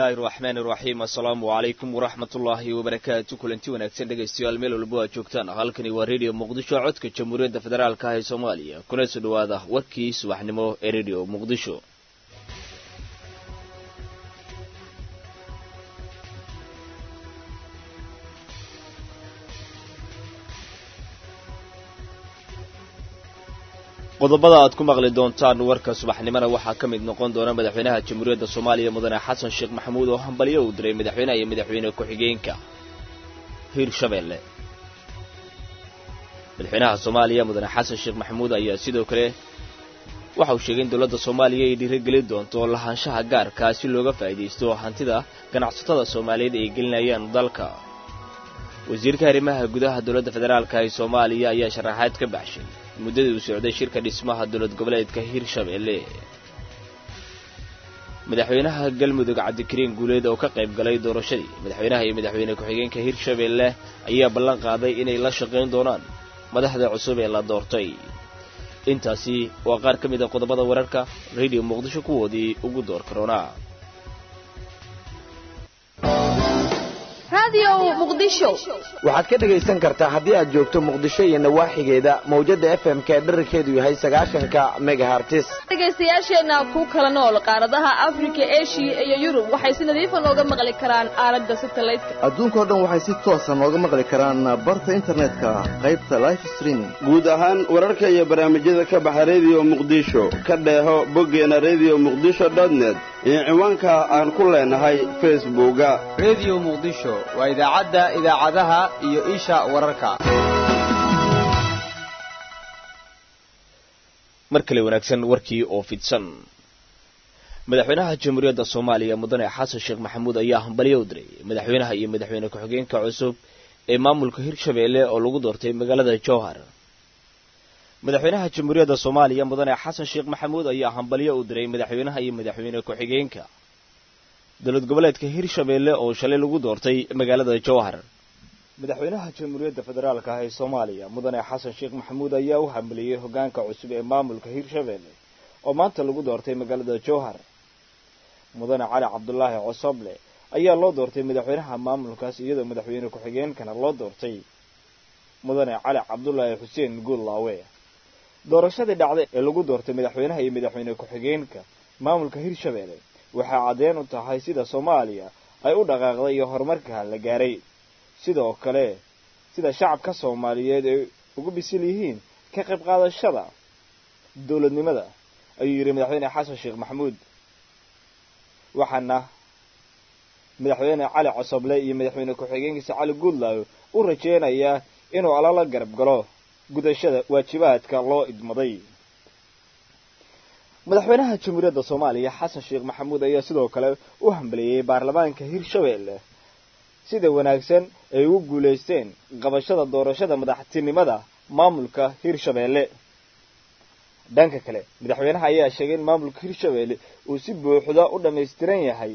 illaahi araxmaan iraxiim assalaamu calaykum waraxmat ullaahi wabarakaatu kulanti wanaagsan dhegaystayaal meel walba aad joogtaan halkani waa redio muqdisho codka jamhuuriyadda federaalka ah ee soomaaliya kuna soo dhowaada warkii subaxnimo ee redio muqdisho qodobada aad ku maqli doontaan warka subaxnimona waxaa ka mid noqon doona madaxweynaha jamhuuriyadda soomaaliya mudane xasan sheekh maxamuud oo hambalyo uu diray madaxweynaha iyo madaxweyne ku-xigeenka hiirshabeelle madaxweynaha soomaaliya mudane xasan sheekh maxamuud ayaa sidoo kale waxa uu sheegay in dowladda soomaaliya ay dhiirigelin doonto lahaanshaha gaarkaa si looga faa'iidaysto hantida ganacsatada soomaaliyeed ay gelinayaan dalka wasiirka arrimaha gudaha dowladda federaalka ee soomaaliya ayaa sharaxaad ka baxshay muddadii uu socday shirka dhismaha dowlad goboleedka hiirshabeelle madaxweynaha galmudug cabdikariin guuleed oo ka qayb galay doorashadii madaxweynaha iyo madaxweyne ku-xigeenka hiirshabeelle ayaa ballan qaaday inay la shaqayn doonaan madaxda cusub ee la doortay intaasi waa qaar ka mid a qodobada wararka radio muqdisho kuwoodii ugu door karoonaa waxaad ka dhegaysan kartaa haddii aad joogto muqdisho iyo nawaaxigeeda mawjadda f m ka dherarkeedu yahay sagaashanka megahartis dhegaystayaasheenna ku kala nool qaaradaha afrika eshiya iyo yurub waxay si nadiifa nooga maqli karaan aalada satalaydka adduunkao dhan waxay si toosa nooga maqli karaan barta internetka qaybta life streaming guud ahaan wararka iyo barnaamijyada ka baxa rediyo muqdisho ka dheeho boggeena redio muqdisho dotnet iyo ciwaanka aan ku leenahay facebooka redio muqdisho waa idaacadda idaacadaha iyo isha wararka mar kale wanaagsan warkii oo fidsan madaxweynaha jamhuuriyadda soomaaliya mudane xasan sheekh maxamuud ayaa hambalyo u diray madaxweynaha iyo madaxweyne ku-xigeenka cusub ee maamulka hirshabeelle oo lagu doortay magaalada jowhar madaxweynaha jamhuuriyadda soomaaliya mudane xasan sheekh maxamuud ayaa hambalyo u diray madaxweynaha iyo madaxweyne ku-xigeenka dowlad goboleedka hirshabeelle oo shalay lagu doortay magaalada jowhar madaxweynaha jamhuuriyadda federaalka ah ee soomaaliya mudane xasan sheekh maxamuud ayaa u hambaliyey hoggaanka cusub ee maamulka hirshabeelle oo maanta lagu doortay magaalada jowhar mudane cali cabdulaahi cosoble ayaa loo doortay madaxweynaha maamulkaas iyadoo madaxweyne ku-xigeenkana loo doortay mudane cali cabdulaahi xuseen guullaawe doorashadii dhacday ee lagu doortay madaxweynaha iyo madaxweyne ku-xigeenka maamulka hirshabeelle waxaa caddeen u tahay sida soomaaliya ay u dhaqaaqday iyo horumarka la gaaray sidoo kale sida shacabka soomaaliyeed ay ugu bisil yihiin ka qayb qaadashada dowladnimada ayuu yidhi madaxweyne xasan sheekh maxamuud waxaana madaxweyne cali cosoble iyo madaxweyne ku-xigeenkiisa cali guudlaayo u rajeynayaa inuu alala garab galo gudashada waajibaadka loo idmaday madaxweynaha jamhuuriyadda soomaaliya xasan sheekh maxamuud ayaa sidoo kale u hambaliyey baarlamaanka hirshabeelle sida wanaagsan ay ugu guulaysteen qabashada doorashada madaxtinimada maamulka hirshabeelle dhanka kale madaxweynaha ayaa sheegay in maamulka hirshabeelle uu si buuxda u dhammaystiran yahay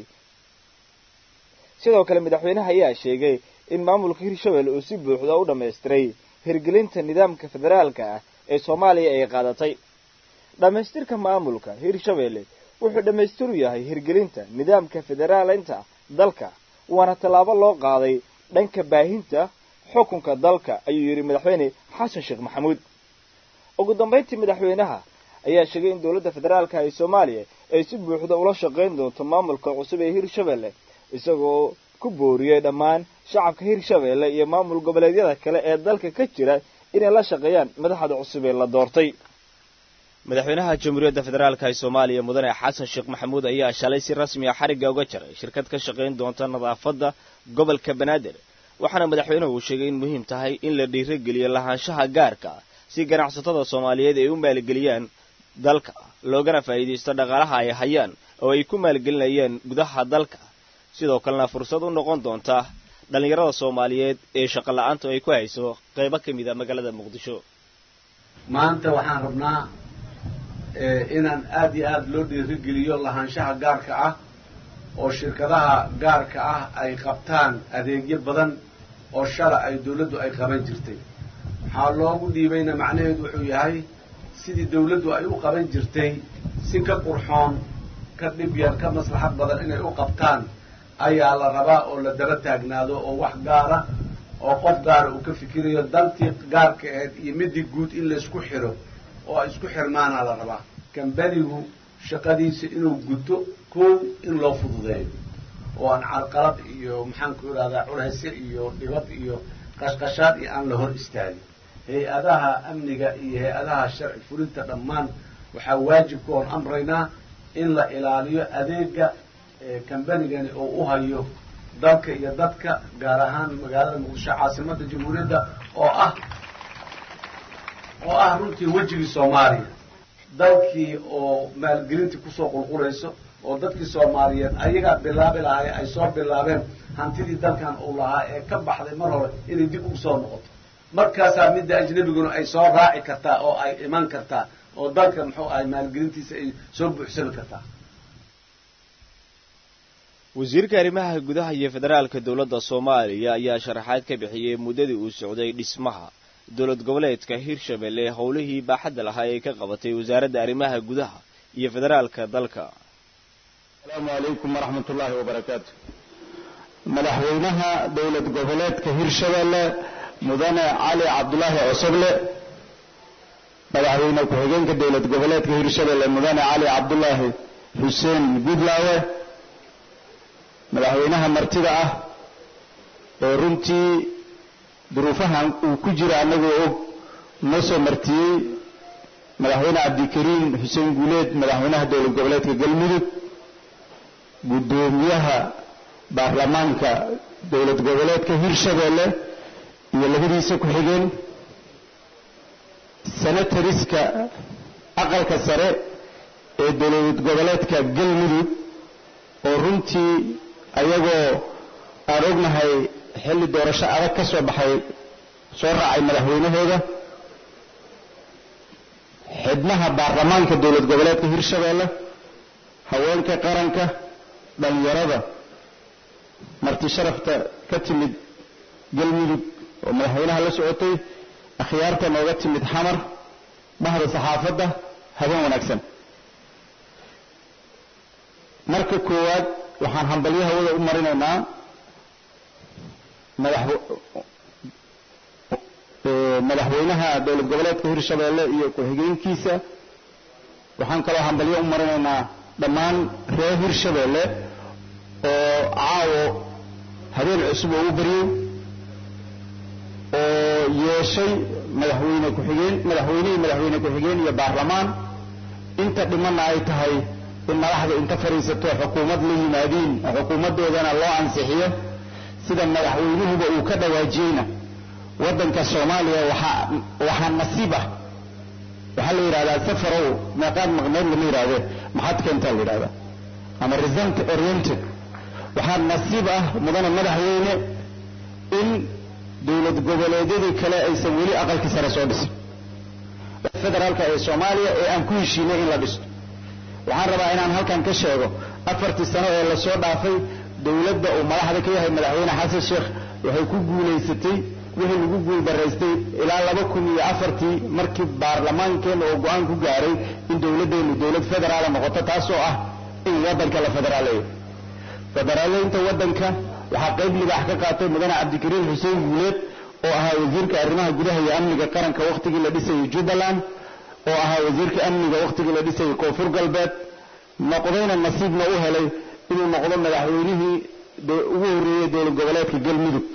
sidoo kale madaxweynaha ayaa sheegay in maamulka hirshabeelle uu si buuxda u dhammaystiray hirgelinta nidaamka federaalka ah ee soomaaliya ay qaadatay dhammaystirka maamulka hirshabeelle wuxuu dhammaystiru yahay hirgelinta nidaamka federaalinta dalka waana tallaabo loo qaaday dhanka baahinta xukunka dalka ayuu yidhi madaxweyne xasan sheekh maxamuud ugu dambayntii madaxweynaha ayaa sheegay in dowladda federaalka ee soomaaliya ay si buuxda ula shaqayn doonto maamulka cusub ee hirshabeelle isagoo ku booriyey dhammaan shacabka hirshabeelle iyo maamul goboleedyada kale ee dalka ka jira inay la shaqeeyaan madaxda cusub ee la doortay madaxweynaha jamhuuriyadda federaalka ee soomaaliya mudane xasan sheekh maxamuud ayaa shalay si rasmi ah xarigga uga jaray shirkad ka shaqayn doonta nadaafadda gobolka banaadir waxaana madaxweynuhu uu sheegay in muhiim tahay in la dhiirogeliyo lahaanshaha gaarka si ganacsatada soomaaliyeed ay u maalgeliyaan dalka loogana faa'iidaysto dhaqaalaha ay hayaan oo ay ku maalgelinayaan gudaha dalka sidoo kalena fursad u noqon doonta dhallinyarada soomaaliyeed ee shaqo la-aantu ay ku hayso qaybo ka mid a magaalada muqdisho maanta waxaan rabnaa inaan aad iyo aada loo dhiirigeliyo lahaanshaha gaarka ah oo shirkadaha gaarka ah ay qabtaan adeegyo badan oo shala ay dawladdu ay qaban jirtay waxaa loogu dhiibayna macnaheedu wuxuu yahay sidii dawladdu ay u qaban jirtay si ka qurxoon ka dhib yar ka maslaxad badan inay u qabtaan ayaa la rabaa oo la daba taagnaado oo wax gaara oo qof gaara uu ka fikirayo dantii gaarka ahayd iyo midii guud in laysku xiro oo ay isku xirmaanaa la rabaa kambanigu shaqadiisa inuu guto kow in loo fududeeyo oo aan carqalad iyo maxaanku idhahdaa culhayse iyo dhibad iyo qashqashaad iyo aan la hor istaagin hay-adaha amniga iyo hay-adaha sharci fulinta dhammaan waxaa waajibka oon amraynaa in la ilaaliyo adeega kambanigani oo u hayo dalka iyo dadka gaar ahaan magaalada muqdisho caasimada jamhuuriyadda oo ah oo ah runtii wejigii soomaaliya dalkii oo maalgelintii kusoo qulqulayso oo dadkii soomaaliyeed ayagaa bilaabi lahaay ay soo bilaabeen hantidii dalkan uu lahaa ee ka baxday mar hore inay dib ugu soo noqoto markaasaa midda ajnabiguna ay soo raaci kartaa oo ay iman kartaa oo dalka muxuu ahay maalgelintiisa ay soo buuxsami kartaa wasiirka arrimaha gudaha iyo federaalka dowladda soomaaliya ayaa sharaxaad ka bixiyey muddadii uu socday dhismaha dowlad goboleedka hirshabelle howlihii baaxadda lahaa ee ka qabatay wasaaradda arrimaha gudaha iyo federaalka dalka asalaamu calaykum waraxmat ullaahi wabarakaatu madaxweynaha dowlad goboleedka hirshabelle mudane cali cabdulaahi cosoble madaxweyne ku-xigeenka dowlad goboleedka hirshabelle mudane cali cabdulaahi xuseen gudlaawe madaxweynaha martida ah oo runtii duruufahan uu ku jira annagoo og noo soo martiyey madaxweyne cabdikariim xuseen guuleed madaxweynaha dowlad goboleedka galmudug guddoomiyaha baarlamaanka dowlad goboleedka hirshabelle iyo labadiisa ku-xigeen senatariska aqalka sare ee dowlad goboleedka galmudug oo runtii ayagoo aan ognahay xilli doorasho adag ka soo baxay soo raacay madaxweynahooda xidnaha baarlamaanka dowlad goboleedka hirshabelle haweenka qaranka dhallinyarada marti sharafta ka timid galmudug oo madaxweynaha la socotay akhyaarta nooga timid xamar bahda saxaafadda habeen wanaagsan marka koowaad waxaan hambalyo hawada u marinaynaa madaxweynaha dowlad goboleedka hirshabelle iyo ku-xigeenkiisa waxaan kaloo hambalyo u marinaynaa dhammaan reer hirshabelle oo caawo habeen cusub oo u baryey oo yeeshay madaxweyne ku-xigeen madaxweynihii madaxweyne ku-xigeen iyo baarlamaan inta dhimanna ay tahay in madaxda inta fadhiisato xukuumad la yimaadiin xukuumaddoodana loo ansixiyo sida madaxweynuhuba uu ka dhawaajiyeyna waddanka soomaaliya waxaa waxaa nasiib ah waxaa la yidhahdaa safarow meeqaad maqneed lama yidhahde maxaad keentaa la yidhahdaa ama result oriented waxaa nasiib ah mudane madaxweyne in dowlad goboleedyadii kale aysan weli aqalkii sare soo dhisin federaalka ee soomaaliya ee aan ku heshiinay in la dhisto waxaan rabaa inaan halkan ka sheego afartii sano ee lasoo dhaafay dowladda uu madaxda ka yahay madaxweyne xasan sheekh waxay ku guulaysatay wixii lagu guuldaraystay ilaa laba kun iyo afartii markii baarlamaankeenna oo go-aan ku gaaray in dowladdeenu dowlad federaala noqoto taasoo ah in waddanka la federaaleeyo federaaleynta waddanka waxaa qayb libaax ka qaatay mudane cabdikariim xuseen guuleed oo ahaa wasiirka arrimaha gudaha iyo amniga qaranka wakhtigii la dhisayay jubbaland oo ahaa wasiirka amniga wakhtigii la dhisayay koonfur galbeed noqdayna nasiibna u helay inuu noqdo madaxweynihii ugu horreeyey dowlad goboleedka galmudug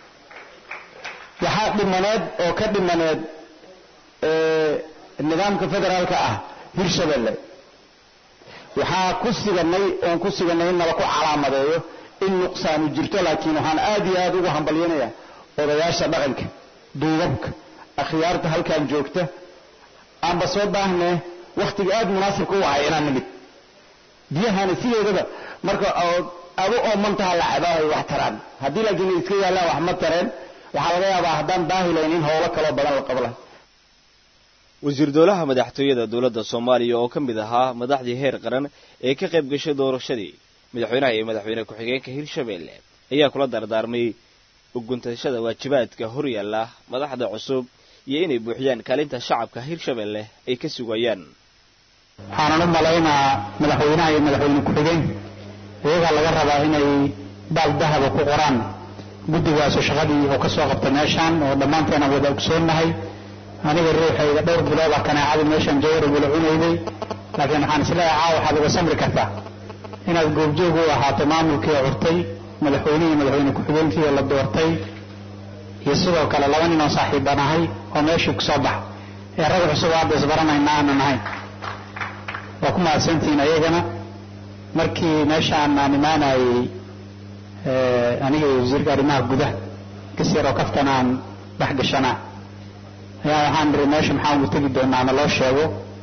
waxaa dhimaneed oo ka dhimaneed nidaamka federaalka ah hirshabelle waxaa ku siganay oon ku siganay in nala ku calaamadeeyo in nuqsaanu jirto laakiin waxaan aad iyo aad ugu hambalyanayaa odayaasha dhaqanka duubabka akhyaarta halkan joogta aanba soo baahnee wakhtiga aad munaasibka u ahay inaan nimid biyahana sideedaba marka adu oo mantaha la cabaahay wax taraan haddii laakiin iska yaallaan wax ma tareen waxaa laga yaabaa haddaan daahilayn in howlo kaloo badan la qabla wasiir dowlaha madaxtooyada dowladda soomaaliya oo ka mid ahaa madaxdii heer qaran ee ka qayb gashay doorashadii madaxweynaha iyo madaxweyne ku-xigeenka hirshabelle ayaa kula dardaarmay uguntashada waajibaadka horyaalla madaxda cusub iyo inay buuxiyaan kaalinta shacabka hirshabelle ay ka sugayaan waxaanan u malaynaa madaxweynaha iyo madaxweyne ku-xigeen iyagaa laga rabaa inay baal dahaba ku qoraan guddigaasu shaqadii uu ka soo qabta meeshaan oo dhammaanteena wada ogsoonnahay aniga ruuxayga dhowr bilooda kanaacadii meeshaan jawar igula cunayday laakiin waxaan isleeyahay caawa waxaad uga samri kartaa inaad goobjoog u ahaato maamulkii curtay madaxweynihii madaxweyne ku-xigeenkii la doortay iyo sidoo kale laba nin oo saaxiiban ahay oo meeshii ku soo bax ee rag cusub hadda isbaranayna aanan ahayn waa ku mahadsantihiin ayagana markii meeshaan aan imaanayey aniga iyo wasiirka arrimaha gudaha kasiroo kaftan aan dhex gashanaa ayaa waxaan niri meesha maxaan ugu tegi doonaa na loo sheego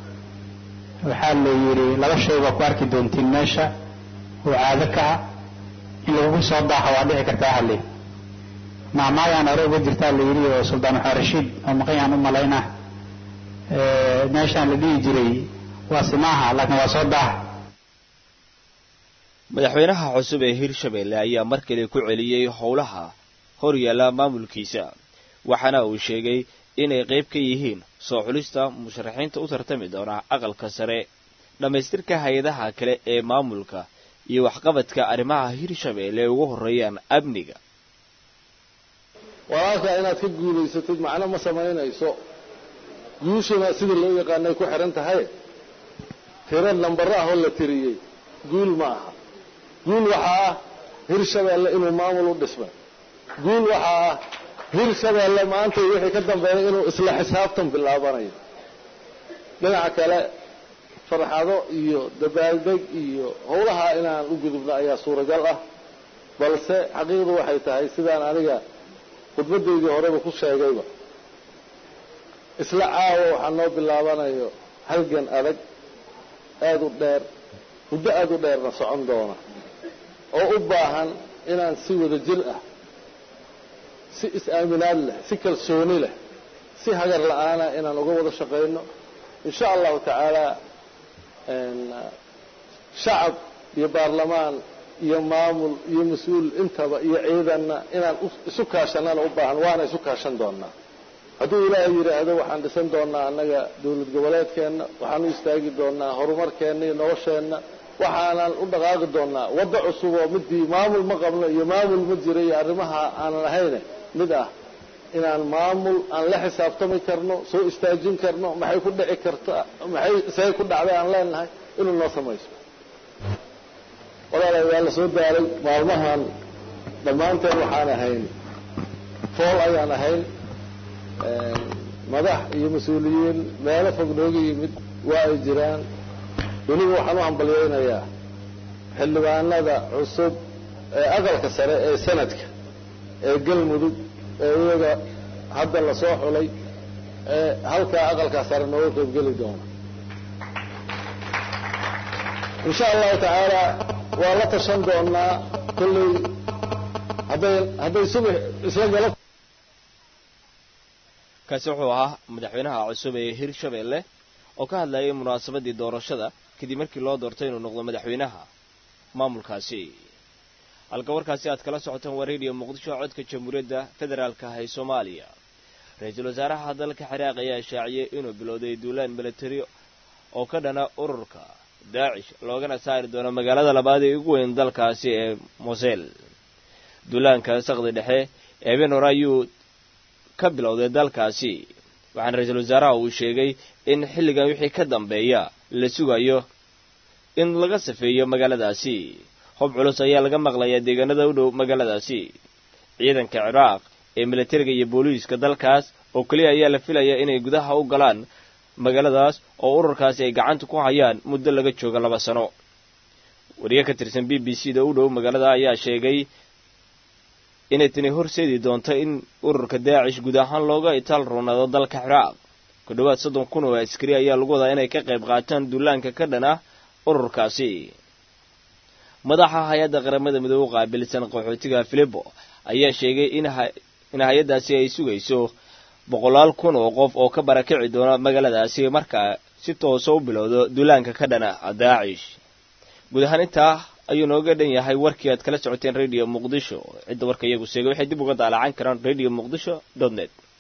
waxaa la yidhi laba shay baa ku arki doontiin meesha oo caado ka ah in lagugu soo daaxo waa dhici kartaa hale maamaayaan hore uga jirtaa la yidhi oo suldaan waxaa rashiid oo maqayaan u malaynaa meeshaan la dhihi jiray waa simaaha laakiin waa soo daaxa madaxweynaha cusub ee hirshabeelle ayaa mar kale ku celiyey howlaha hor yaalla maamulkiisa waxaana uu sheegay inay qayb ka yihiin soo xulista musharaxiinta u tartami doona aqalka sare dhammaystirka hay-adaha kale ee maamulka iyo waxqabadka arrimaha hirshabeelle ay ugu horreeyaan amniga walaalkaa inaad ka guulaysatid macno ma samaynayso guushana sida loo yaqaanay ku xidhan tahay tiro nambaro ah oo la tiriyey guul ma aha guul waxaa ah hirshabeelle inuu maamul u dhismay guul waxaa ah hirshabeelle maanta wixii ka dambeeya inuu isla xisaabtan bilaabanayo dhinaca kale farxado iyo dabaaldeg iyo howlaha inaan u gudubno ayaa suuragal ah balse xaqiiqdu waxay tahay sidaan aniga khudbadaydii horeba ku sheegayba isla caawa waxaa noo bilaabanayo halgan adag aada u dheer muddo aada u dheerna socon doona oo u baahan inaan si wada jir ah si is-aaminaad leh si kalsooni leh si hagar la-aana inaan uga wada shaqayno insha allahu tacaala shacab iyo baarlamaan iyo maamul iyo mas-uul intaba iyo ciidanna inaan isu kaashanana u baahan waana isu kaashan doonaa hadduu ilaahay yidhaahdo waxaan dhisan doonaa annaga dawlad goboleedkeenna waxaan u istaagi doonaa horumarkeenna iyo nolosheenna waxaanan u dhaqaaqi doonaa waddo cusub oo midii maamul ma qabno iyo maamul ma jira iyo arrimaha aanan ahayne mid ah inaan maamul aan la xisaabtami karno soo istaajin karno maxay ku dhici kartaa maxay see ku dhacday aan leenahay inuu noo samayso walaalay waa la soo daaray maalmahan dhammaanteen waxaan ahayn fool ayaan ahayn madax iyo mas-uuliyiin meelo fog nooga yimid waa ay jiraan weliba waxaan u hambalyaynayaa xildhibaanada cusub ee aqalka sare ee sanadka ee galmudug ee iyaga hadda lasoo xulay ee halkaa aqalkaa sare nooga qaybgeli doona insha allahu tacaala waa la tashan doonaa kolley hadday hadday subax isla galo kaasi wuxuu ahaa madaxweynaha cusub ee hirshabeelle oo ka hadlayay munaasabadii doorashada kadib markii loo doortay inuu noqdo madaxweynaha maamulkaasi halka warkaasi aad kala socotaan waa radio muqdisho codka jamhuuriyadda federaalka ah ee soomaaliya ra-iisul wasaaraha dalka ciraaq ayaa shaaciyey inuu bilowday duulaan milatari oo ka dhana ururka daacish loogana saari doono magaalada labaad ee ugu weyn dalkaasi ee mosel duulaanka saqdi dhexe eeben hore ayuu ka bilowday dalkaasi waxaana ra-iisul wasaaraha uu sheegay in xilligan wixii ka dambeeya la sugayo in laga safeeyo magaaladaasi hob culus ayaa laga maqlayaa deegaanada u dhow magaaladaasi ciidanka ciraaq ee militariga iyo booliiska dalkaas oo keliya ayaa la filayaa inay gudaha u galaan magaaladaas oo ururkaasi ay gacanta ku hayaan muddo laga jooga laba sano wariye ka tirsan b b c da u dhow magaalada ayaa sheegay inay tani horseedi doonto in ururka daacish guud ahaan looga itaal roonaado dalka ciraaq ku dhowaad soddon kun oo askari ayaa lagu wadaa inay ka qayb qaataan duulaanka ka dhan ah ururkaasi madaxa hay-adda qaramada midoobe qaabilsan qaxootiga filibo ayaa sheegay in hay-addaasi ay sugayso boqolaal kun oo qof oo ka barakici doona magaaladaasi markaa si toosa u bilowdo duulaanka ka dhana daacish guud ahaan intaa ayuu nooga dhan yahay warkii aad kala socoteen radio muqdisho cidda warka iyagu sheegay waxay dib uga daalacan karaan radio muqdisho dot net